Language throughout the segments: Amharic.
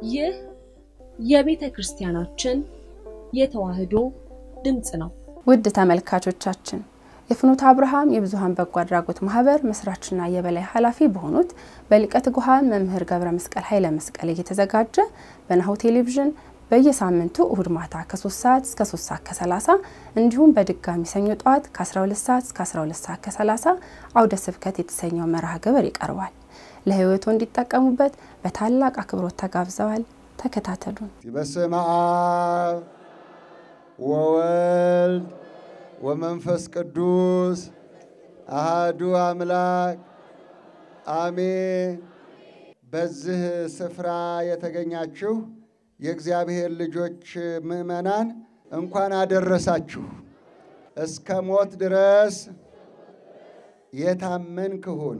ይህ የቤተ ክርስቲያናችን የተዋሕዶ ድምፅ ነው። ውድ ተመልካቾቻችን የፍኖተ አብርሃም የብዙኃን በጎ አድራጎት ማህበር መስራችና የበላይ ኃላፊ በሆኑት በሊቀ ትጉሃን መምህር ገብረ መስቀል ኃይለ መስቀል እየተዘጋጀ በናሁ ቴሌቪዥን በየሳምንቱ እሁድ ማታ ከ3 ሰዓት እስከ 3 ሰዓት ከ30 እንዲሁም በድጋሚ ሰኞ ጠዋት ከ12 ሰዓት እስከ 12 ሰዓት ከ30 አውደ ስብከት የተሰኘው መርሃ ግብር ይቀርባል። ለህይወቱ እንዲጠቀሙበት በታላቅ አክብሮት ተጋብዘዋል። ተከታተሉን። በስመ አብ ወወልድ ወመንፈስ ቅዱስ አሃዱ አምላክ አሜን። በዚህ ስፍራ የተገኛችሁ የእግዚአብሔር ልጆች ምዕመናን እንኳን አደረሳችሁ። እስከ ሞት ድረስ የታመንክ ሁን፣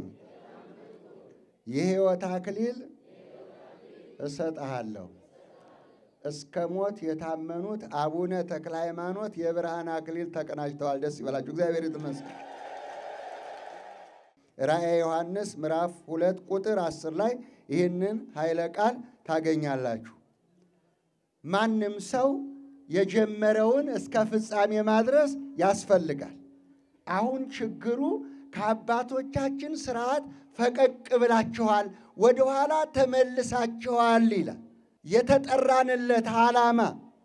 የሕይወት አክሊል እሰጥሃለሁ። እስከ ሞት የታመኑት አቡነ ተክለ ሃይማኖት የብርሃን አክሊል ተቀናጅተዋል። ደስ ይበላችሁ። እግዚአብሔር ይመስገን። ራእየ ዮሐንስ ምዕራፍ ሁለት ቁጥር አስር ላይ ይህንን ኃይለ ቃል ታገኛላችሁ። ማንም ሰው የጀመረውን እስከ ፍጻሜ ማድረስ ያስፈልጋል። አሁን ችግሩ ከአባቶቻችን ስርዓት ፈቀቅ ብላችኋል፣ ወደኋላ ተመልሳችኋል ይላል። የተጠራንለት ዓላማ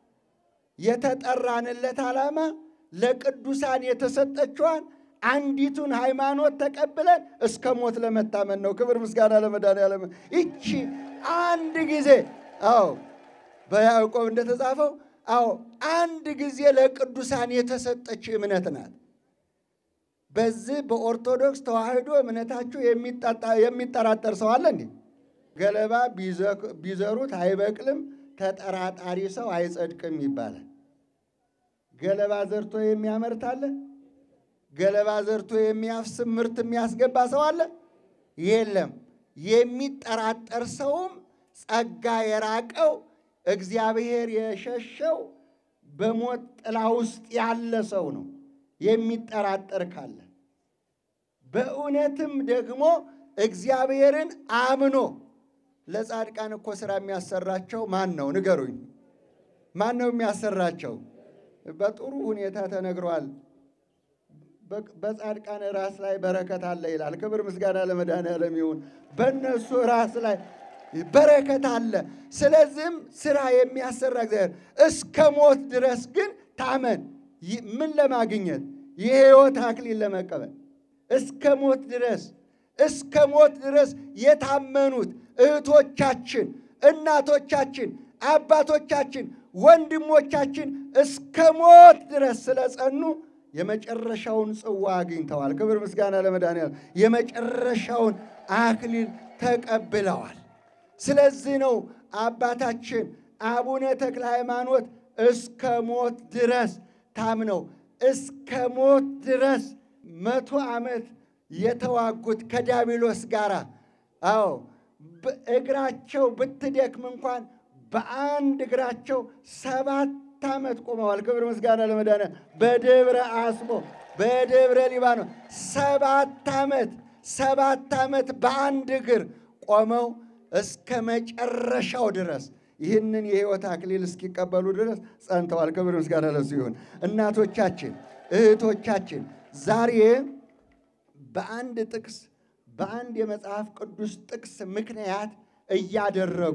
የተጠራንለት ዓላማ ለቅዱሳን የተሰጠችዋን አንዲቱን ሃይማኖት ተቀብለን እስከ ሞት ለመታመን ነው። ክብር ምስጋና ለመድኃኔዓለም። ይቺ አንድ ጊዜ አዎ በያዕቆብ እንደተጻፈው አዎ አንድ ጊዜ ለቅዱሳን የተሰጠች እምነት ናት። በዚህ በኦርቶዶክስ ተዋሕዶ እምነታችሁ የሚጠራጠር ሰው አለ እንዴ? ገለባ ቢዘሩት አይበቅልም፣ ተጠራጣሪ ሰው አይጸድቅም ይባላል። ገለባ ዘርቶ የሚያመርት አለ? ገለባ ዘርቶ የሚያፍስም ምርት የሚያስገባ ሰው አለ? የለም። የሚጠራጠር ሰውም ጸጋ የራቀው እግዚአብሔር የሸሸው በሞት ጥላ ውስጥ ያለ ሰው ነው። የሚጠራጠር ካለ በእውነትም ደግሞ እግዚአብሔርን አምኖ ለጻድቃን እኮ ስራ የሚያሰራቸው ማን ነው? ንገሩኝ። ማን ነው የሚያሰራቸው? በጥሩ ሁኔታ ተነግሯል። በጻድቃን ራስ ላይ በረከት አለ ይላል። ክብር ምስጋና ለመድኃኔዓለም ይሁን። በእነሱ ራስ ላይ በረከት አለ። ስለዚህም ስራ የሚያሰራ እግዚአብሔር እስከ ሞት ድረስ ግን ታመን። ምን ለማግኘት? የሕይወት አክሊል ለመቀበል እስከ ሞት ድረስ እስከ ሞት ድረስ የታመኑት እህቶቻችን፣ እናቶቻችን፣ አባቶቻችን፣ ወንድሞቻችን እስከ ሞት ድረስ ስለጸኑ የመጨረሻውን ጽዋ አግኝተዋል። ክብር ምስጋና ለመድኃኔዓለም። የመጨረሻውን አክሊል ተቀብለዋል። ስለዚህ ነው አባታችን አቡነ ተክለ ሃይማኖት እስከ ሞት ድረስ ታምነው እስከ ሞት ድረስ መቶ ዓመት የተዋጉት ከዲያብሎስ ጋር። አዎ እግራቸው ብትደክም እንኳን በአንድ እግራቸው ሰባት ዓመት ቆመዋል። ክብር ምስጋና ለመድኃኔዓለም። በደብረ አስቦ በደብረ ሊባኖስ ሰባት ዓመት ሰባት ዓመት በአንድ እግር ቆመው እስከ መጨረሻው ድረስ ይህንን የሕይወት አክሊል እስኪቀበሉ ድረስ ጸንተዋል። ክብር ምስጋና ለሱ ይሁን። እናቶቻችን፣ እህቶቻችን ዛሬ በአንድ ጥቅስ በአንድ የመጽሐፍ ቅዱስ ጥቅስ ምክንያት እያደረጉ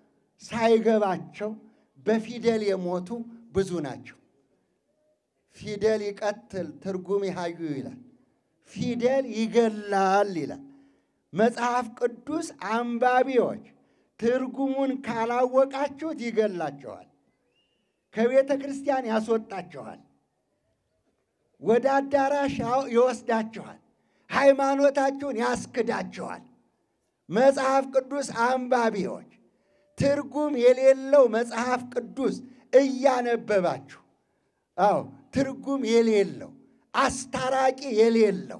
ሳይገባቸው በፊደል የሞቱ ብዙ ናቸው። ፊደል ይቀትል ትርጉም ይሃዩ ይላል። ፊደል ይገላል ይላል። መጽሐፍ ቅዱስ አንባቢዎች ትርጉሙን ካላወቃችሁት ይገላቸዋል፣ ከቤተ ክርስቲያን ያስወጣቸዋል፣ ወደ አዳራሽ ይወስዳቸዋል፣ ሃይማኖታችሁን ያስክዳቸዋል። መጽሐፍ ቅዱስ አንባቢዎች ትርጉም የሌለው መጽሐፍ ቅዱስ እያነበባችሁ አዎ ትርጉም የሌለው አስታራቂ የሌለው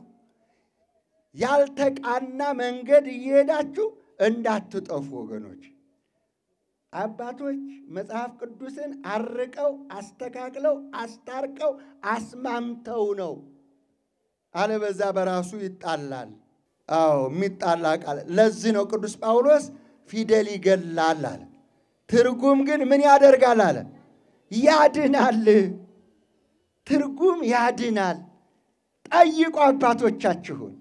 ያልተቃና መንገድ እየሄዳችሁ እንዳትጠፉ ወገኖች። አባቶች መጽሐፍ ቅዱስን አርቀው አስተካክለው አስታርቀው አስማምተው ነው። አለበዛ በራሱ ይጣላል። አዎ የሚጣላ ቃል። ለዚህ ነው ቅዱስ ጳውሎስ ፊደል ይገላል አለ። ትርጉም ግን ምን ያደርጋል አለ? ያድናል። ትርጉም ያድናል። ጠይቁ አባቶቻችሁን።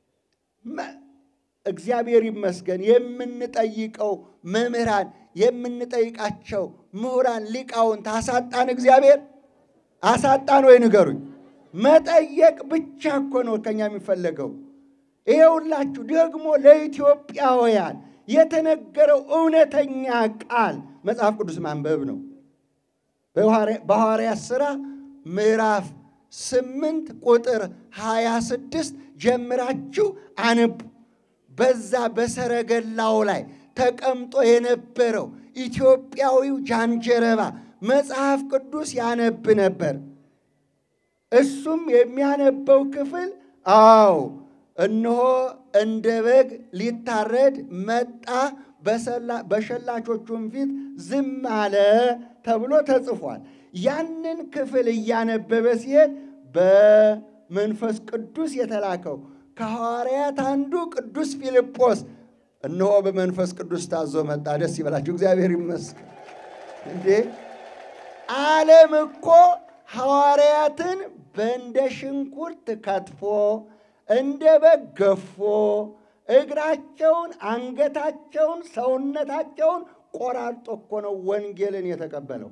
እግዚአብሔር ይመስገን የምንጠይቀው መምህራን የምንጠይቃቸው ምሁራን ሊቃውንት አሳጣን? እግዚአብሔር አሳጣን ወይ ንገሩኝ። መጠየቅ ብቻ እኮ ነው ከኛ የሚፈለገው። ይሄ ሁላችሁ ደግሞ ለኢትዮጵያውያን የተነገረው እውነተኛ ቃል መጽሐፍ ቅዱስ ማንበብ ነው። በሐዋርያት ሥራ ምዕራፍ ስምንት ቁጥር ሀያ ስድስት ጀምራችሁ አንቡ። በዛ በሰረገላው ላይ ተቀምጦ የነበረው ኢትዮጵያዊው ጃንጀረባ መጽሐፍ ቅዱስ ያነብ ነበር። እሱም የሚያነበው ክፍል አዎ እነሆ እንደ በግ ሊታረድ መጣ፣ በሸላቾቹም ፊት ዝም አለ ተብሎ ተጽፏል። ያንን ክፍል እያነበበ ሲሄድ በመንፈስ ቅዱስ የተላከው ከሐዋርያት አንዱ ቅዱስ ፊልጶስ እነሆ በመንፈስ ቅዱስ ታዞ መጣ። ደስ ይበላችሁ፣ እግዚአብሔር ይመስገን። እንዴ ዓለም እኮ ሐዋርያትን በእንደ ሽንኩርት ከትፎ እንደ በግ ገፎ እግራቸውን፣ አንገታቸውን፣ ሰውነታቸውን ቆራርጦ እኮ ነው ወንጌልን የተቀበለው።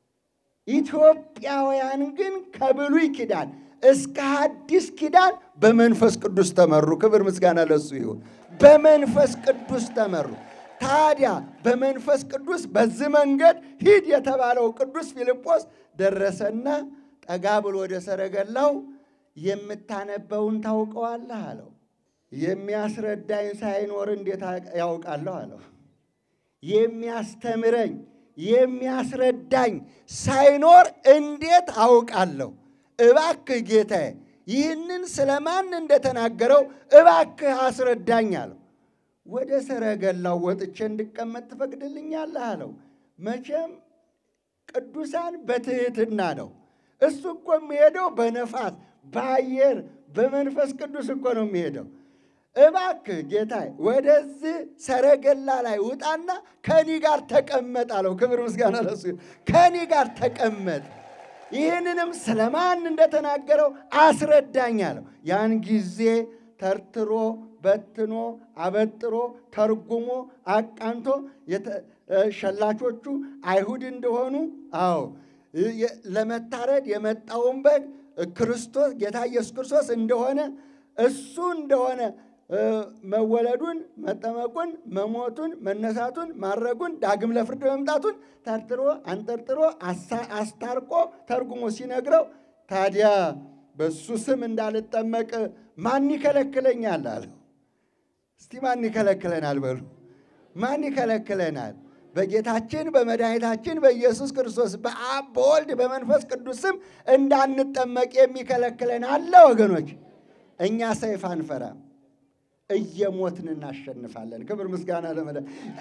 ኢትዮጵያውያን ግን ከብሉይ ኪዳን እስከ ሐዲስ ኪዳን በመንፈስ ቅዱስ ተመሩ። ክብር ምስጋና ለሱ ይሁን። በመንፈስ ቅዱስ ተመሩ። ታዲያ በመንፈስ ቅዱስ በዚህ መንገድ ሂድ የተባለው ቅዱስ ፊልጶስ ደረሰና ጠጋ ብሎ ወደ ሰረገላው የምታነበውን ታውቀዋለህ አለው። የሚያስረዳኝ ሳይኖር እንዴት ያውቃለሁ አለው። የሚያስተምረኝ የሚያስረዳኝ ሳይኖር እንዴት አውቃለሁ? እባክህ ጌታዬ ይህንን ስለማን እንደተናገረው እባክህ አስረዳኝ አለው። ወደ ሰረገላው ወጥቼ እንድቀመጥ ትፈቅድልኛለህ አለው። መቼም ቅዱሳን በትህትና ነው። እሱ እኮ የሚሄደው በነፋስ በአየር በመንፈስ ቅዱስ እኮ ነው የሚሄደው። እባክህ ጌታዬ ወደዚህ ሰረገላ ላይ ውጣና ከኒ ጋር ተቀመጥ አለው። ክብር ምስጋና ለሱ። ከኒ ጋር ተቀመጥ፣ ይህንንም ስለማን እንደተናገረው አስረዳኝ አለው። ያን ጊዜ ተርትሮ በትኖ አበጥሮ ተርጉሞ አቃንቶ ሸላቾቹ አይሁድ እንደሆኑ አዎ ለመታረድ የመጣውን በግ ክርስቶስ ጌታ ኢየሱስ ክርስቶስ እንደሆነ እሱ እንደሆነ መወለዱን፣ መጠመቁን፣ መሞቱን፣ መነሳቱን፣ ማረጉን፣ ዳግም ለፍርድ መምጣቱን ተርትሮ አንጠርጥሮ አስታርቆ ተርጉሞ ሲነግረው ታዲያ በሱ ስም እንዳልጠመቅ ማን ይከለክለኛል አለው። እስቲ ማን ይከለክለናል በሉ። ማን ይከለክለናል? በጌታችን በመድኃኒታችን በኢየሱስ ክርስቶስ በአብ በወልድ በመንፈስ ቅዱስ ስም እንዳንጠመቅ የሚከለክለን አለ? ወገኖች፣ እኛ ሰይፍ አንፈራም፣ እየሞትን እናሸንፋለን። ክብር ምስጋና ለመዳ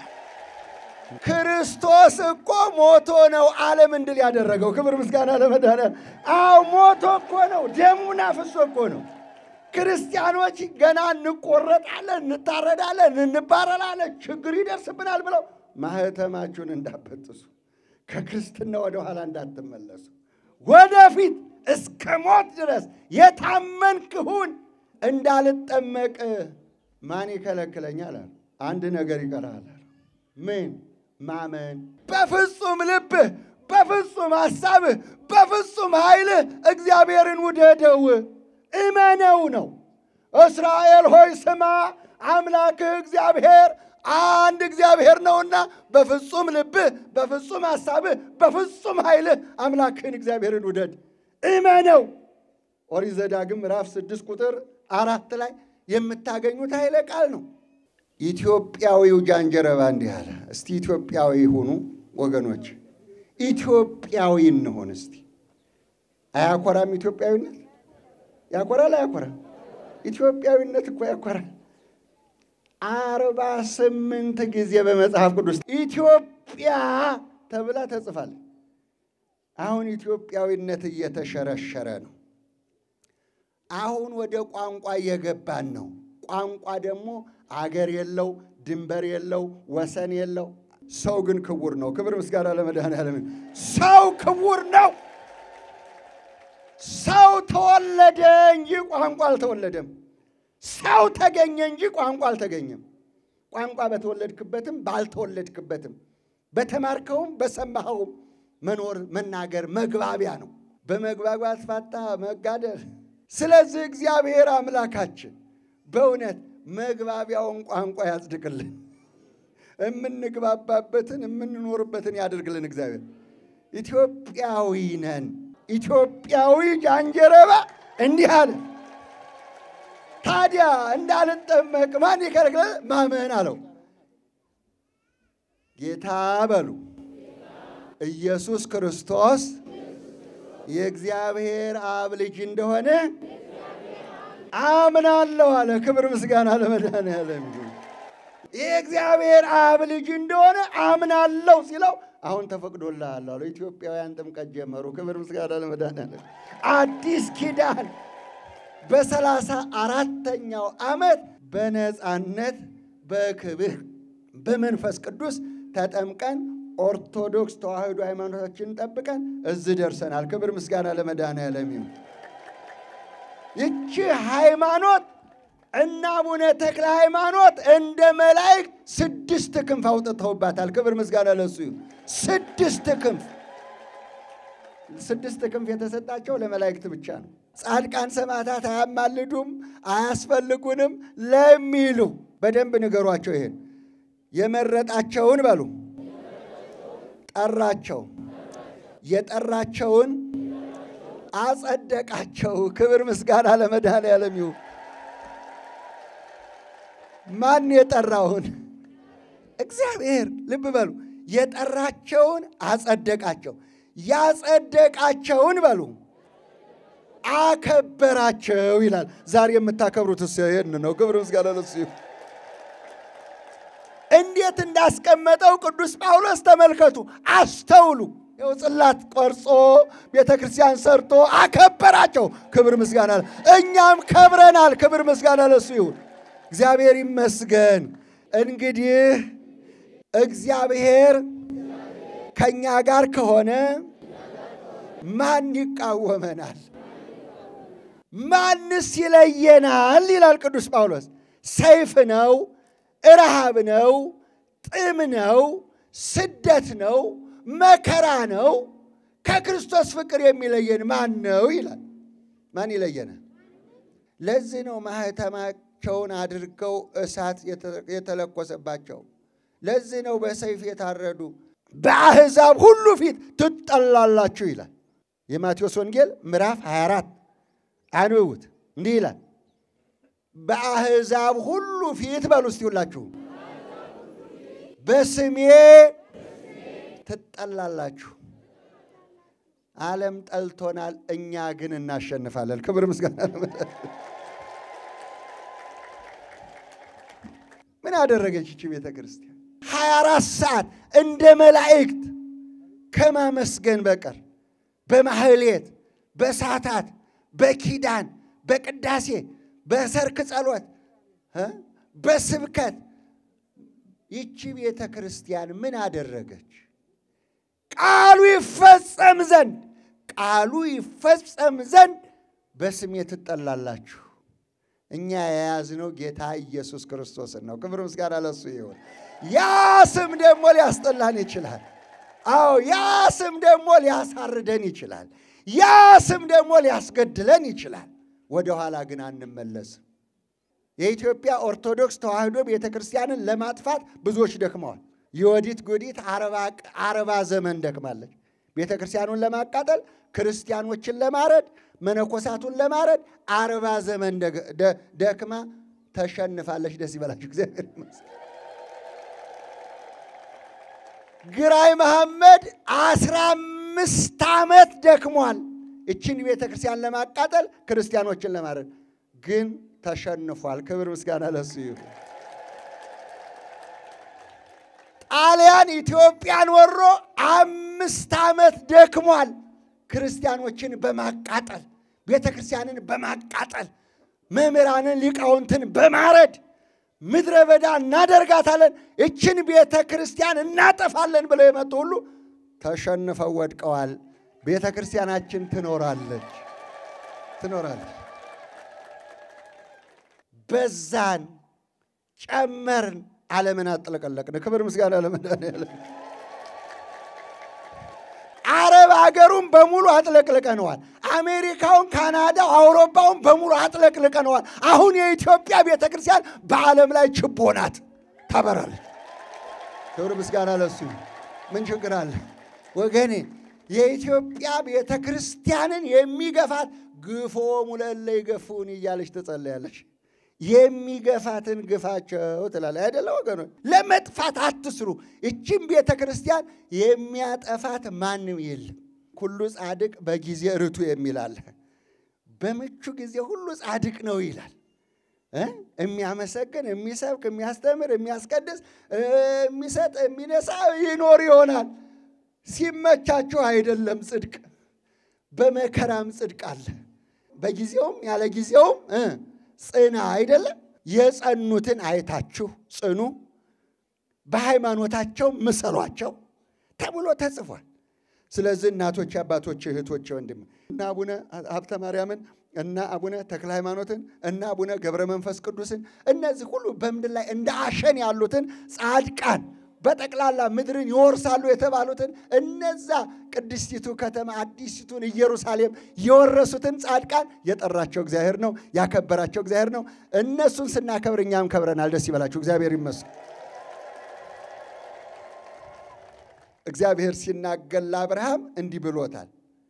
ክርስቶስ እኮ ሞቶ ነው ዓለም እንድል ያደረገው። ክብር ምስጋና ለመድኃኒዓለም። አዎ ሞቶ እኮ ነው፣ ደሙን አፍሶ እኮ ነው። ክርስቲያኖች ገና እንቆረጣለን፣ እንታረዳለን፣ እንባረራለን፣ ችግር ይደርስብናል ብለው ማህተማችሁን እንዳበጥሱ ከክርስትና ወደ ኋላ እንዳትመለሱ ወደፊት እስከ ሞት ድረስ የታመንክሁን እንዳልጠመቅ ማን ይከለክለኛል? አለ። አንድ ነገር ይቀራል። ምን? ማመን። በፍጹም ልብህ፣ በፍጹም ሐሳብህ፣ በፍጹም ኃይልህ እግዚአብሔርን ውደደው፣ እመነው ነው። እስራኤል ሆይ ስማ፣ አምላክህ እግዚአብሔር አንድ እግዚአብሔር ነውና በፍጹም ልብህ፣ በፍጹም ሐሳብህ፣ በፍጹም ኃይልህ አምላክህን እግዚአብሔርን ውደድ፣ እመነው። ኦሪት ዘዳግም ምዕራፍ ስድስት ቁጥር አራት ላይ የምታገኙት ኃይለ ቃል ነው። ኢትዮጵያዊው ጃንጀረባ እንዲህ አለ። እስቲ ኢትዮጵያዊ ሁኑ ወገኖች፣ ኢትዮጵያዊ እንሆን እስቲ። አያኮራም? ኢትዮጵያዊነት ያኮራል? አያኮራም? ኢትዮጵያዊነት እኮ ያኮራል። አርባ ስምንት ጊዜ በመጽሐፍ ቅዱስ ኢትዮጵያ ተብላ ተጽፋለች። አሁን ኢትዮጵያዊነት እየተሸረሸረ ነው። አሁን ወደ ቋንቋ እየገባን ነው። ቋንቋ ደግሞ አገር የለው፣ ድንበር የለው፣ ወሰን የለው። ሰው ግን ክቡር ነው። ክብር ምስጋና ለመድኃኔዓለም። ሰው ክቡር ነው። ሰው ተወለደ እንጂ ቋንቋ አልተወለደም። ሰው ተገኘ እንጂ ቋንቋ አልተገኘም። ቋንቋ በተወለድክበትም ባልተወለድክበትም በተማርከውም በሰማኸውም መኖር መናገር መግባቢያ ነው። በመግባባት ፋታ መጋደል። ስለዚህ እግዚአብሔር አምላካችን በእውነት መግባቢያውን ቋንቋ ያጽድቅልን፣ የምንግባባበትን የምንኖርበትን ያደርግልን። እግዚአብሔር ኢትዮጵያዊ ነን። ኢትዮጵያዊ ጃንጀረባ እንዲህ አለ። ታዲያ እንዳልጠመቅ ማን ይከለክላል? ማመን አለው። ጌታ በሉ ኢየሱስ ክርስቶስ የእግዚአብሔር አብ ልጅ እንደሆነ አምናለሁ አለ። ክብር ምስጋና ለመድኃኔዓለም ይሁን። የእግዚአብሔር አብ ልጅ እንደሆነ አምናለሁ ሲለው አሁን ተፈቅዶልሃል አለው። ኢትዮጵያውያን ጥምቀት ጀመሩ። ክብር ምስጋና ለመድኃኔዓለም። አዲስ ኪዳን በሰላሳ አራተኛው ዓመት በነፃነት በክብር በመንፈስ ቅዱስ ተጠምቀን ኦርቶዶክስ ተዋሕዶ ሃይማኖታችንን ጠብቀን እዚህ ደርሰናል። ክብር ምስጋና ለመድኃኔዓለም ይሁን። ይቺ ሃይማኖት እና አቡነ ተክለ ሃይማኖት እንደ መላእክት ስድስት ክንፍ አውጥተውባታል። ክብር ምስጋና ለሱ ይሁን። ስድስት ክንፍ ስድስት ክንፍ የተሰጣቸው ለመላእክት ብቻ ነው። ጻድቃን ሰማዕታት አያማልዱም አያስፈልጉንም ለሚሉ በደንብ ንገሯቸው። ይሄን የመረጣቸውን በሉ ጠራቸው፣ የጠራቸውን አጸደቃቸው። ክብር ምስጋና ለመድኃኔዓለም ይሁን። ማን የጠራውን? እግዚአብሔር። ልብ በሉ። የጠራቸውን አጸደቃቸው፣ ያጸደቃቸውን በሉ አከበራቸው ይላል። ዛሬ የምታከብሩት እስ ይህን ነው። ክብር ምስጋና ለሱ ይሁን። እንዴት እንዳስቀመጠው ቅዱስ ጳውሎስ ተመልከቱ፣ አስተውሉ። ይኸው ጽላት ቆርጾ ቤተ ክርስቲያን ሰርቶ አከበራቸው። ክብር ምስጋና እኛም ከብረናል። ክብር ምስጋና ለሱ ይሁን። እግዚአብሔር ይመስገን። እንግዲህ እግዚአብሔር ከእኛ ጋር ከሆነ ማን ይቃወመናል? ማንስ ይለየናል? ይላል ቅዱስ ጳውሎስ። ሰይፍ ነው፣ ረሃብ ነው፣ ጥም ነው፣ ስደት ነው፣ መከራ ነው። ከክርስቶስ ፍቅር የሚለየን ማን ነው ይላል። ማን ይለየናል? ለዚህ ነው ማኅተማቸውን አድርገው እሳት የተለኮሰባቸው። ለዚህ ነው በሰይፍ የታረዱ። በአሕዛብ ሁሉ ፊት ትጠላላችሁ ይላል የማቴዎስ ወንጌል ምዕራፍ 24 አንብቡት። እንዲህ ይላል በአሕዛብ ሁሉ ፊት በሉ እስቲ ሁላችሁ በስሜ ትጠላላችሁ። ዓለም ጠልቶናል፣ እኛ ግን እናሸንፋለን። ክብር ምስጋና ምን አደረገች ይቺ ቤተ ክርስቲያን? ሀያ አራት ሰዓት እንደ መላእክት ከማመስገን በቀር በማህሌት በሳታት በኪዳን በቅዳሴ በሰርክ ጸሎት በስብከት ይቺ ቤተ ክርስቲያን ምን አደረገች? ቃሉ ይፈጸም ዘንድ ቃሉ ይፈጸም ዘንድ በስሜ ትጠላላችሁ። እኛ የያዝነው ጌታ ኢየሱስ ክርስቶስን ነው። ክብር ምስጋና ለሱ ይሁን። ያ ስም ደግሞ ሊያስጠላን ይችላል። አዎ ያ ስም ደግሞ ሊያሳርደን ይችላል። ያ ስም ደግሞ ሊያስገድለን ይችላል። ወደ ኋላ ግን አንመለስም። የኢትዮጵያ ኦርቶዶክስ ተዋሕዶ ቤተ ክርስቲያንን ለማጥፋት ብዙዎች ደክመዋል። የወዲት ጉዲት አርባ ዘመን ደክማለች። ቤተ ክርስቲያኑን ለማቃጠል፣ ክርስቲያኖችን ለማረድ፣ መነኮሳቱን ለማረድ አርባ ዘመን ደክማ ተሸንፋለች። ደስ ይበላችሁ እግዚአብሔር ይመስገን። ግራኝ መሐመድ አስራ አምስት ዓመት ደክሟል። እችን ቤተ ክርስቲያን ለማቃጠል ክርስቲያኖችን ለማረድ ግን ተሸንፏል። ክብር ምስጋና ለሱ ይሁን። ጣሊያን ኢትዮጵያን ወሮ አምስት ዓመት ደክሟል። ክርስቲያኖችን በማቃጠል ቤተ ክርስቲያንን በማቃጠል መምህራንን ሊቃውንትን በማረድ ምድረ በዳ እናደርጋታለን፣ እችን ቤተ ክርስቲያን እናጠፋለን ብለው የመጡ ሁሉ ተሸንፈው ወድቀዋል። ቤተ ክርስቲያናችን ትኖራለች ትኖራለች። በዛን ጨመርን፣ ዓለምን አጥለቀለቅን። ክብር ምስጋና ለመድኃኒዓለም። አረብ ሀገሩን በሙሉ አጥለቅልቀነዋል። አሜሪካውን፣ ካናዳው፣ አውሮፓውን በሙሉ አጥለቅልቀነዋል። አሁን የኢትዮጵያ ቤተ ክርስቲያን በዓለም ላይ ችቦ ናት፣ ታበራለች። ክብር ምስጋና ለሱ። ምን ችግር አለ ወገኔ? የኢትዮጵያ ቤተ ክርስቲያንን የሚገፋት ግፎ ሙለለ ይገፉን እያለች ትጸለያለች። የሚገፋትን ግፋቸው ትላለች አይደለ ወገኖች? ለመጥፋት አትስሩ። እችም ቤተ ክርስቲያን የሚያጠፋት ማንም የለም። ሁሉ ጻድቅ በጊዜ ርቱ የሚል አለ። በምቹ ጊዜ ሁሉ ጻድቅ ነው ይላል። የሚያመሰግን፣ የሚሰብክ፣ የሚያስተምር፣ የሚያስቀድስ፣ የሚሰጥ፣ የሚነሳ ይኖር ይሆናል። ሲመቻችሁ አይደለም ጽድቅ፣ በመከራም ጽድቅ አለ። በጊዜውም ያለ ጊዜውም ጽና አይደለም። የጸኑትን አይታችሁ ጽኑ፣ በሃይማኖታቸው ምሰሏቸው ተብሎ ተጽፏል። ስለዚህ እናቶች፣ አባቶች፣ እህቶች፣ ወንድም እና አቡነ ሀብተ ማርያምን እና አቡነ ተክለ ሃይማኖትን እና አቡነ ገብረ መንፈስ ቅዱስን እነዚህ ሁሉ በምድር ላይ እንደ አሸን ያሉትን ጻድቃን በጠቅላላ ምድርን ይወርሳሉ የተባሉትን እነዛ ቅድስቲቱ ከተማ አዲሲቱን ኢየሩሳሌም የወረሱትን ጻድቃን የጠራቸው እግዚአብሔር ነው፣ ያከበራቸው እግዚአብሔር ነው። እነሱን ስናከብር እኛም ከብረናል። ደስ ይበላችሁ። እግዚአብሔር ይመስገን። እግዚአብሔር ሲናገር ለአብርሃም እንዲህ ብሎታል።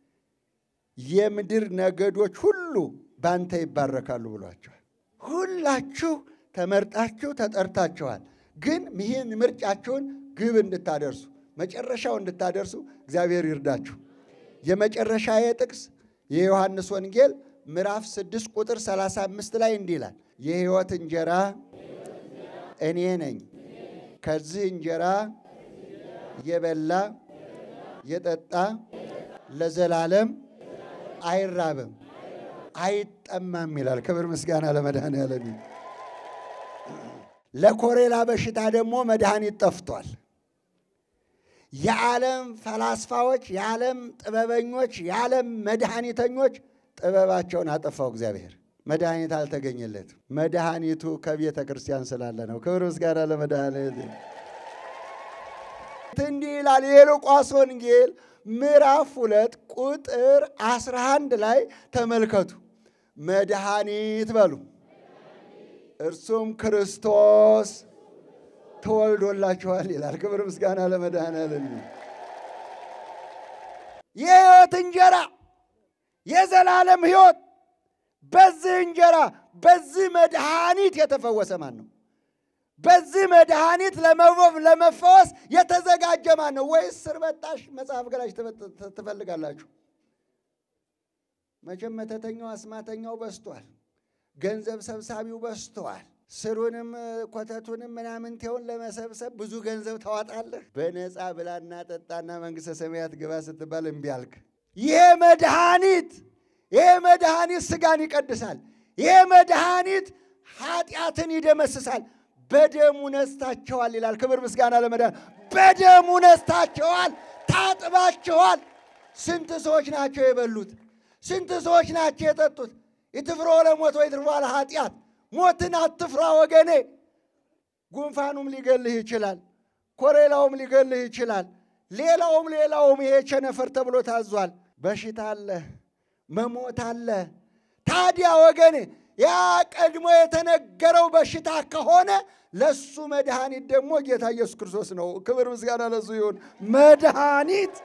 የምድር ነገዶች ሁሉ በአንተ ይባረካሉ ብሏቸዋል። ሁላችሁ ተመርጣችሁ ተጠርታችኋል። ግን ይህን ምርጫችሁን ግብ እንድታደርሱ መጨረሻው እንድታደርሱ እግዚአብሔር ይርዳችሁ። የመጨረሻ የጥቅስ የዮሐንስ ወንጌል ምዕራፍ 6 ቁጥር 35 ላይ እንዲህ ይላል፣ የሕይወት እንጀራ እኔ ነኝ። ከዚህ እንጀራ የበላ የጠጣ ለዘላለም አይራብም አይጠማም ይላል። ክብር ምስጋና ለመድኃኔዓለም። ለኮሬላ በሽታ ደግሞ መድኃኒት ጠፍቷል። የዓለም ፈላስፋዎች፣ የዓለም ጥበበኞች፣ የዓለም መድኃኒተኞች ጥበባቸውን አጠፋው እግዚአብሔር። መድኃኒት አልተገኘለትም። መድኃኒቱ ከቤተ ክርስቲያን ስላለ ነው። ክብር ምስጋና ለመድኃኔዓለም። እንዲህ ይላል የሉቃስ ወንጌል ምዕራፍ ሁለት ቁጥር አስራ አንድ ላይ ተመልከቱ። መድኃኒት በሉ እርሱም ክርስቶስ ተወልዶላችኋል ይላል። ክብር ምስጋና ለመድኃኔዓለም። የሕይወት እንጀራ የዘላለም ሕይወት በዚህ እንጀራ በዚህ መድኃኒት የተፈወሰ ማን ነው? በዚህ መድኃኒት ለመፈወስ የተዘጋጀ ማን ነው? ወይስ ስር በጣሽ መጽሐፍ ገላጭ ትፈልጋላችሁ? መቼም መተተኛው አስማተኛው በዝቷል። ገንዘብ ሰብሳቢው በዝተዋል። ስሩንም ኮተቱንም ምናምንቴውን ለመሰብሰብ ብዙ ገንዘብ ታዋጣለህ። በነፃ ብላና ጠጣና መንግሥተ ሰማያት ግባ ስትባል እምቢ አልክ። ይሄ መድኃኒት ይሄ መድኃኒት ሥጋን ይቀድሳል። ይሄ መድኃኒት ኃጢአትን ይደመስሳል። በደሙ ነስታቸዋል ይላል። ክብር ምስጋና ለመድኃኒት በደሙ ነስታቸዋል፣ ታጥባቸዋል። ስንት ሰዎች ናቸው የበሉት? ስንት ሰዎች ናቸው የጠጡት? ኢትፍሮ ለሞት ወይ ትርፏ ለኃጢአት። ሞትን አትፍራ ወገኔ። ጉንፋኑም ሊገልህ ይችላል። ኮሬላውም ሊገልህ ይችላል። ሌላውም ሌላውም ይሄ ቸነፈር ተብሎ ታዟል። በሽታ አለ፣ መሞት አለ። ታዲያ ወገኔ ያ ቀድሞ የተነገረው በሽታ ከሆነ ለሱ መድኃኒት ደግሞ ጌታ ኢየሱስ ክርስቶስ ነው። ክብር ምስጋና ለሱ ይሁን። መድኃኒት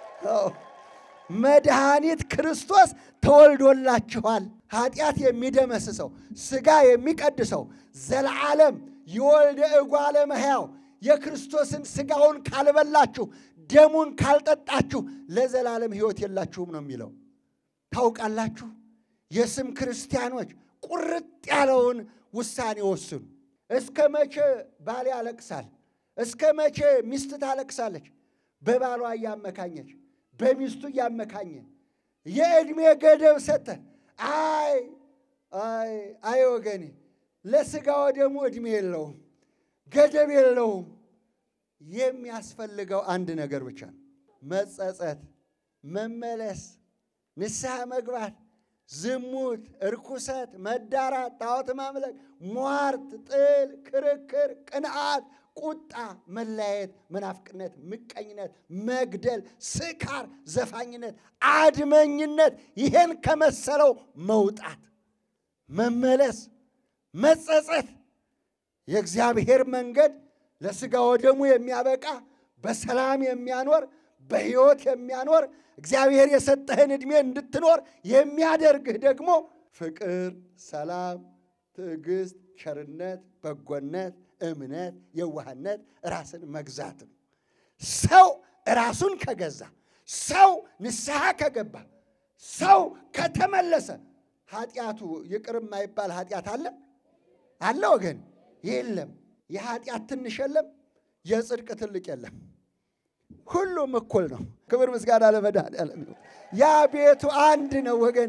መድኃኒት ክርስቶስ ተወልዶላችኋል። ኃጢአት የሚደመስሰው ሥጋ የሚቀድሰው ዘለዓለም የወልደ እጓለ እመሕያው የክርስቶስን ሥጋውን ካልበላችሁ ደሙን ካልጠጣችሁ ለዘላለም ሕይወት የላችሁም ነው የሚለው። ታውቃላችሁ፣ የስም ክርስቲያኖች ቁርጥ ያለውን ውሳኔ ወስኑ። እስከ መቼ ባል ያለቅሳል? እስከ መቼ ሚስት ታለቅሳለች? በባሏ እያመካኘች በሚስቱ እያመካኘ የዕድሜ ገደብ ሰጠ። አይ አይ አይ ወገኔ ለሥጋው ደግሞ ዕድሜ የለውም፣ ገደብ የለውም። የሚያስፈልገው አንድ ነገር ብቻ ነው፣ መጸጸት፣ መመለስ፣ ንስሐ መግባት ዝሙት፣ እርኩሰት፣ መዳራት፣ ጣዖት ማምለክ፣ ሟርት፣ ጥል፣ ክርክር፣ ቅንዓት፣ ቁጣ፣ መለያየት፣ መናፍቅነት፣ ምቀኝነት፣ መግደል፣ ስካር፣ ዘፋኝነት፣ አድመኝነት ይሄን ከመሰለው መውጣት፣ መመለስ፣ መጸጸት የእግዚአብሔር መንገድ ለሥጋ ወደሙ የሚያበቃ በሰላም የሚያኖር በሕይወት የሚያኖር እግዚአብሔር የሰጠህን ዕድሜ እንድትኖር የሚያደርግህ ደግሞ ፍቅር፣ ሰላም፣ ትዕግስት፣ ቸርነት፣ በጎነት፣ እምነት፣ የዋህነት፣ ራስን መግዛት ነው። ሰው ራሱን ከገዛ፣ ሰው ንስሐ ከገባ፣ ሰው ከተመለሰ ኃጢአቱ ይቅር የማይባል ኃጢአት አለ አለ ወገን? የለም። የኃጢአት ትንሽ የለም፣ የጽድቅ ትልቅ የለም። ሁሉም እኩል ነው። ክብር ምስጋና ለመድኃኔዓለም ይሁን። ያ ቤቱ አንድ ነው ወገን።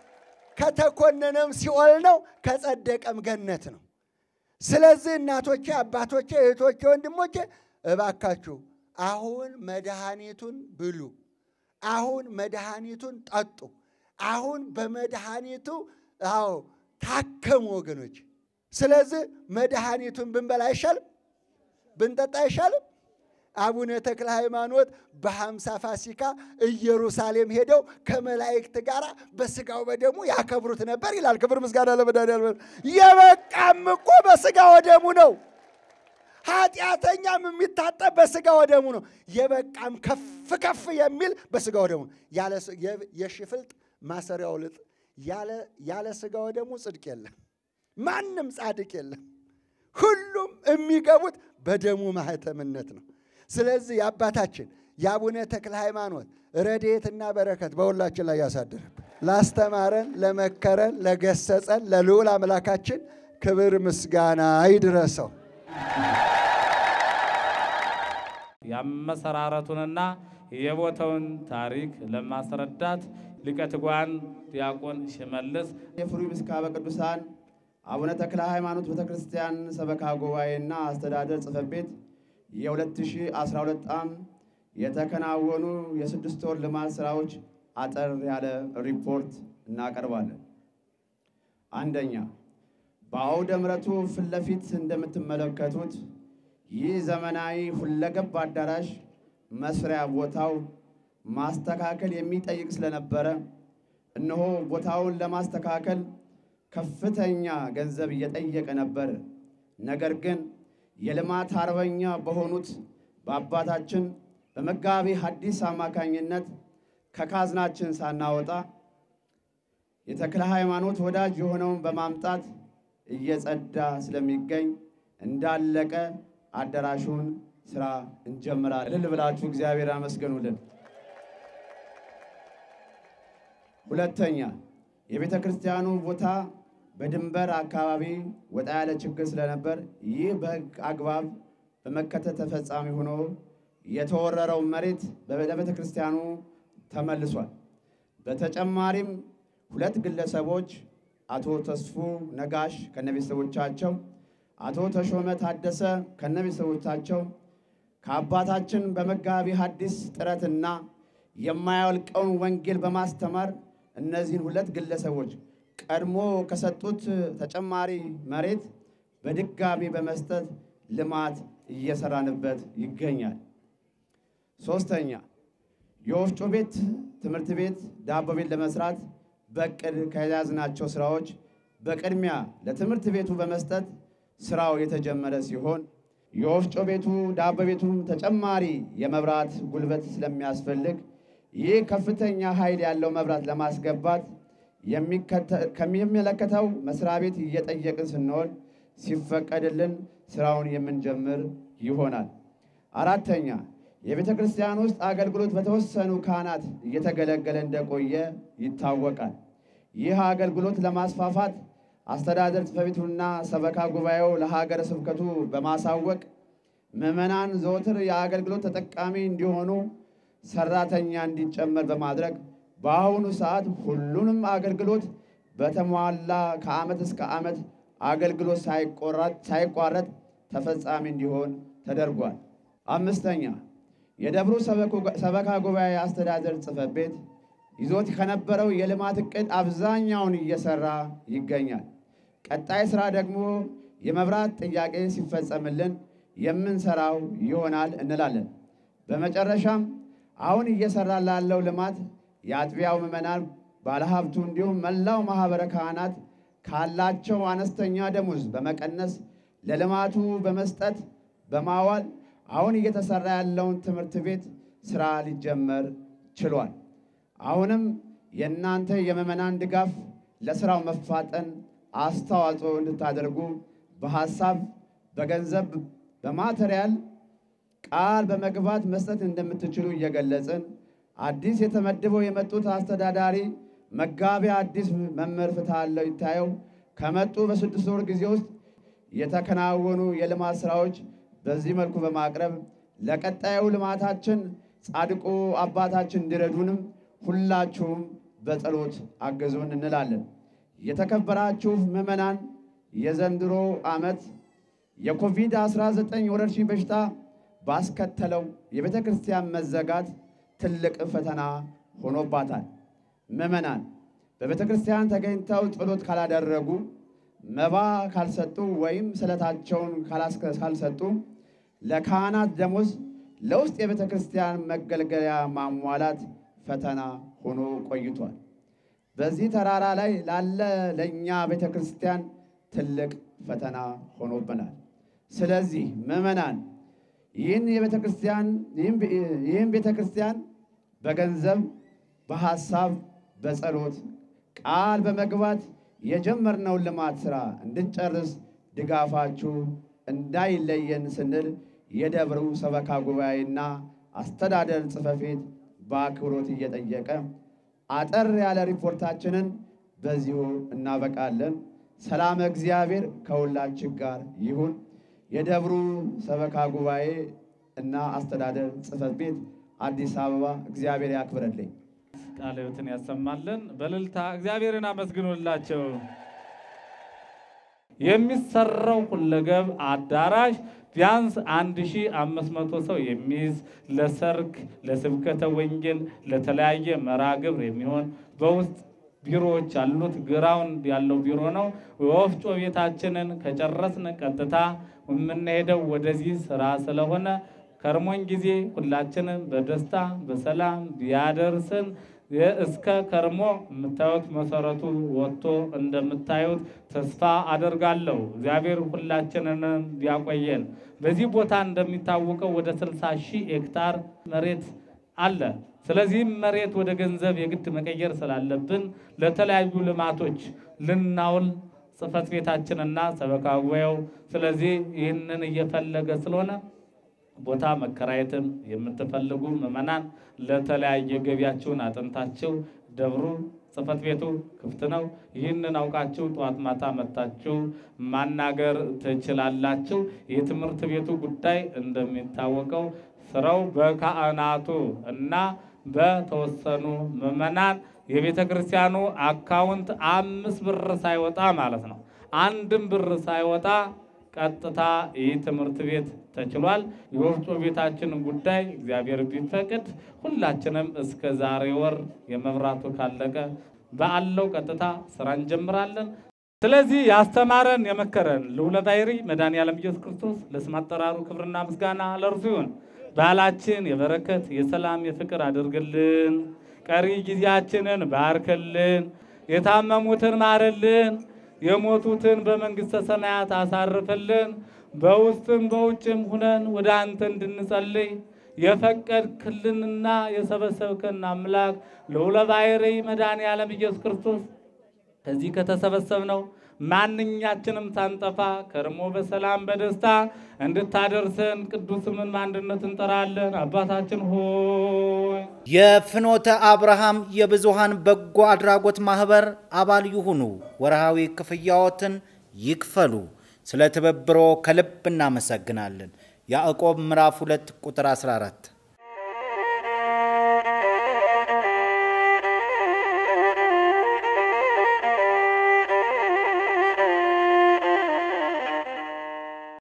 ከተኮነነም ሲኦል ነው፣ ከጸደቀም ገነት ነው። ስለዚህ እናቶቼ፣ አባቶቼ፣ እህቶቼ፣ ወንድሞቼ እባካችሁ አሁን መድኃኒቱን ብሉ። አሁን መድኃኒቱን ጠጡ። አሁን በመድኃኒቱ አዎ ታከሙ ወገኖች። ስለዚህ መድኃኒቱን ብንበላ አይሻልም? ብንጠጣ አይሻልም? አቡነ ተክለ ሃይማኖት በሐምሳ ፋሲካ ኢየሩሳሌም ሄደው ከመላእክት ጋር በስጋው በደሙ ያከብሩት ነበር ይላል። ክብር ምስጋና ለመድኃኒዓለም። የበቃም እኮ በስጋ ወደሙ ነው። ኃጢአተኛም የሚታጠብ በስጋ ወደሙ ነው። የበቃም ከፍ ከፍ የሚል በስጋ ወደሙ ነው። የሽፍልጥ ማሰሪያው ልጥ ያለ ስጋ ወደሙ ጽድቅ የለም። ማንም ጻድቅ የለም። ሁሉም የሚገቡት በደሙ ማህተምነት ነው። ስለዚህ የአባታችን የአቡነ ተክለ ሃይማኖት ረድኤትና በረከት በሁላችን ላይ ያሳድርብን። ላስተማረን፣ ለመከረን፣ ለገሰጸን ለልዑል አምላካችን ክብር ምስጋና ይድረሰው። የአመሰራረቱንና የቦታውን ታሪክ ለማስረዳት ሊቀ ትጉሃን ዲያቆን ሽመልስ የፍሩይ ምስካበ ቅዱሳን አቡነ ተክለ ሃይማኖት ቤተ ክርስቲያን ሰበካ ጉባኤና አስተዳደር ጽሕፈት ቤት የ2012 ዓ.ም የተከናወኑ የስድስት ወር ልማት ስራዎች አጠር ያለ ሪፖርት እናቀርባለን። አንደኛ፣ በአውደ ምሕረቱ ፊት ለፊት እንደምትመለከቱት ይህ ዘመናዊ ሁለገብ አዳራሽ መስሪያ ቦታው ማስተካከል የሚጠይቅ ስለነበረ እነሆ ቦታውን ለማስተካከል ከፍተኛ ገንዘብ እየጠየቀ ነበር። ነገር ግን የልማት አርበኛ በሆኑት በአባታችን በመጋቢ ሐዲስ አማካኝነት ከካዝናችን ሳናወጣ የተክለ ሃይማኖት ወዳጅ የሆነውን በማምጣት እየጸዳ ስለሚገኝ እንዳለቀ አዳራሹን ስራ እንጀምራለን። እልል ብላችሁ እግዚአብሔር አመስግኑልን። ሁለተኛ የቤተ ክርስቲያኑ ቦታ በድንበር አካባቢ ወጣ ያለ ችግር ስለነበር ይህ በሕግ አግባብ በመከተል ተፈጻሚ ሆኖ የተወረረው መሬት ለቤተ ክርስቲያኑ ተመልሷል። በተጨማሪም ሁለት ግለሰቦች አቶ ተስፉ ነጋሽ ከነቤተሰቦቻቸው፣ አቶ ተሾመ ታደሰ ከነቤተሰቦቻቸው ከአባታችን በመጋቢ ሐዲስ ጥረትና የማያልቀውን ወንጌል በማስተማር እነዚህን ሁለት ግለሰቦች ቀድሞ ከሰጡት ተጨማሪ መሬት በድጋሚ በመስጠት ልማት እየሰራንበት ይገኛል። ሶስተኛ የወፍጮ ቤት፣ ትምህርት ቤት፣ ዳቦ ቤት ለመስራት በቅድ ከያዝናቸው ስራዎች በቅድሚያ ለትምህርት ቤቱ በመስጠት ስራው የተጀመረ ሲሆን የወፍጮ ቤቱ ዳቦ ቤቱም ተጨማሪ የመብራት ጉልበት ስለሚያስፈልግ ይህ ከፍተኛ ኃይል ያለው መብራት ለማስገባት ከሚመለከተው መስሪያ ቤት እየጠየቅን ስንሆን ሲፈቀድልን ስራውን የምንጀምር ይሆናል። አራተኛ የቤተ ክርስቲያን ውስጥ አገልግሎት በተወሰኑ ካህናት እየተገለገለ እንደቆየ ይታወቃል። ይህ አገልግሎት ለማስፋፋት አስተዳደር ጽሕፈት ቤቱና ሰበካ ጉባኤው ለሀገረ ስብከቱ በማሳወቅ ምዕመናን ዘወትር የአገልግሎት ተጠቃሚ እንዲሆኑ ሰራተኛ እንዲጨመር በማድረግ በአሁኑ ሰዓት ሁሉንም አገልግሎት በተሟላ ከዓመት እስከ ዓመት አገልግሎት ሳይቋረጥ ተፈጻሚ እንዲሆን ተደርጓል። አምስተኛ የደብሩ ሰበካ ጉባኤ አስተዳደር ጽሕፈት ቤት ይዞት ከነበረው የልማት ዕቅድ አብዛኛውን እየሰራ ይገኛል። ቀጣይ ስራ ደግሞ የመብራት ጥያቄ ሲፈጸምልን የምንሰራው ይሆናል እንላለን። በመጨረሻም አሁን እየሰራ ላለው ልማት የአጥቢያው ምዕመናን፣ ባለሀብቱ እንዲሁም መላው ማኅበረ ካህናት ካላቸው አነስተኛ ደሞዝ በመቀነስ ለልማቱ በመስጠት በማዋል አሁን እየተሰራ ያለውን ትምህርት ቤት ስራ ሊጀመር ችሏል። አሁንም የእናንተ የምዕመናን ድጋፍ ለስራው መፋጠን አስተዋጽኦ እንድታደርጉ በሐሳብ፣ በገንዘብ፣ በማቴሪያል ቃል በመግባት መስጠት እንደምትችሉ እየገለጽን አዲስ የተመድበው የመጡት አስተዳዳሪ መጋቢ አዲስ መምህር ፍትሃለው ይታየው ከመጡ በስድስት ወር ጊዜ ውስጥ የተከናወኑ የልማት ስራዎች በዚህ መልኩ በማቅረብ ለቀጣዩ ልማታችን ጻድቁ አባታችን እንዲረዱንም ሁላችሁም በጸሎት አገዙን እንላለን። የተከበራችሁ ምዕመናን የዘንድሮ ዓመት የኮቪድ-19 ወረርሽኝ በሽታ ባስከተለው የቤተ ክርስቲያን መዘጋት ትልቅ ፈተና ሆኖባታል። ምዕመናን በቤተ ክርስቲያን ተገኝተው ጸሎት ካላደረጉ፣ መባ ካልሰጡ ወይም ስለታቸውን ካልሰጡ ለካህናት ደሞዝ፣ ለውስጥ የቤተ ክርስቲያን መገልገያ ማሟላት ፈተና ሆኖ ቆይቷል። በዚህ ተራራ ላይ ላለ ለእኛ ቤተ ክርስቲያን ትልቅ ፈተና ሆኖብናል። ስለዚህ ምዕመናን ይህን የቤተ ክርስቲያን ይህን ቤተ ክርስቲያን በገንዘብ በሐሳብ በጸሎት ቃል በመግባት የጀመርነውን ልማት ሥራ እንድንጨርስ ድጋፋችሁ እንዳይለየን ስንል የደብሩ ሰበካ ጉባኤና አስተዳደር ጽሕፈት ቤት በአክብሮት እየጠየቀ አጠር ያለ ሪፖርታችንን በዚሁ እናበቃለን። ሰላም እግዚአብሔር ከሁላችን ጋር ይሁን። የደብሩ ሰበካ ጉባኤ እና አስተዳደር ጽሕፈት ቤት አዲስ አበባ እግዚአብሔር ያክብረልኝ። ቃለ ሕይወትን ያሰማልን። በእልልታ እግዚአብሔርን አመስግኑላቸው። የሚሰራው ሁለገብ አዳራሽ ቢያንስ 1500 ሰው የሚይዝ ለሰርግ፣ ለስብከተ ወንጌል፣ ለተለያየ መርሃ ግብር የሚሆን በውስጥ ቢሮዎች ያሉት ግራውንድ ያለው ቢሮ ነው። የወፍጮ ቤታችንን ከጨረስን ቀጥታ የምንሄደው ወደዚህ ስራ ስለሆነ ከርሞን ጊዜ ሁላችንም በደስታ በሰላም ቢያደርስን እስከ ከርሞ የምታዩት መሰረቱ ወጥቶ እንደምታዩት ተስፋ አደርጋለሁ። እግዚአብሔር ሁላችንንም ቢያቆየን። በዚህ ቦታ እንደሚታወቀው ወደ 60 ሺህ ሄክታር መሬት አለ። ስለዚህም መሬት ወደ ገንዘብ የግድ መቀየር ስላለብን ለተለያዩ ልማቶች ልናውል ጽሕፈት ቤታችንና ሰበካ ጉባኤው ስለዚህ ይህንን እየፈለገ ስለሆነ ቦታ መከራየትን የምትፈልጉ ምዕመናን ለተለያየ ገቢያችሁን አጥንታችሁ ደብሩ ጽሕፈት ቤቱ ክፍት ነው። ይህንን አውቃችሁ ጠዋት ማታ መታችሁ ማናገር ትችላላችሁ። የትምህርት ቤቱ ጉዳይ እንደሚታወቀው ስራው በካህናቱ እና በተወሰኑ ምዕመናን የቤተ ክርስቲያኑ አካውንት አምስት ብር ሳይወጣ ማለት ነው አንድም ብር ሳይወጣ ቀጥታ ይህ ትምህርት ቤት ተችሏል። የወፍጮ ቤታችንን ጉዳይ እግዚአብሔር ቢፈቅድ ሁላችንም እስከ ዛሬ ወር የመብራቱ ካለቀ በአለው ቀጥታ ስራ እንጀምራለን። ስለዚህ ያስተማረን የመከረን ልዑለ ባሕርይ መድኃኔዓለም ኢየሱስ ክርስቶስ ለስም አጠራሩ ክብርና ምስጋና ለእርሱ ይሁን። ባህላችን የበረከት የሰላም የፍቅር አድርግልን። ቀሪ ጊዜያችንን ባርክልን። የታመሙትን ማርልን። የሞቱትን በመንግሥተ ሰማያት አሳርፍልን። በውስጥም በውጭም ሁነን ወደ አንተ እንድንጸልይ የፈቀድክልንና የሰበሰብከን አምላክ ልዑለ ባሕርይ መድኃኔዓለም ኢየሱስ ክርስቶስ ከዚህ ከተሰበሰብነው ማንኛችንም ሳንጠፋ ከርሞ በሰላም በደስታ እንድታደርሰን ቅዱስ ስምን በአንድነት እንጠራለን። አባታችን ሆይ የፍኖተ አብርሃም የብዙሃን በጎ አድራጎት ማህበር አባል ይሁኑ። ወርሃዊ ክፍያዎትን ይክፈሉ። ስለ ትብብሮ ከልብ እናመሰግናለን። ያዕቆብ ምዕራፍ 2 ቁጥር 14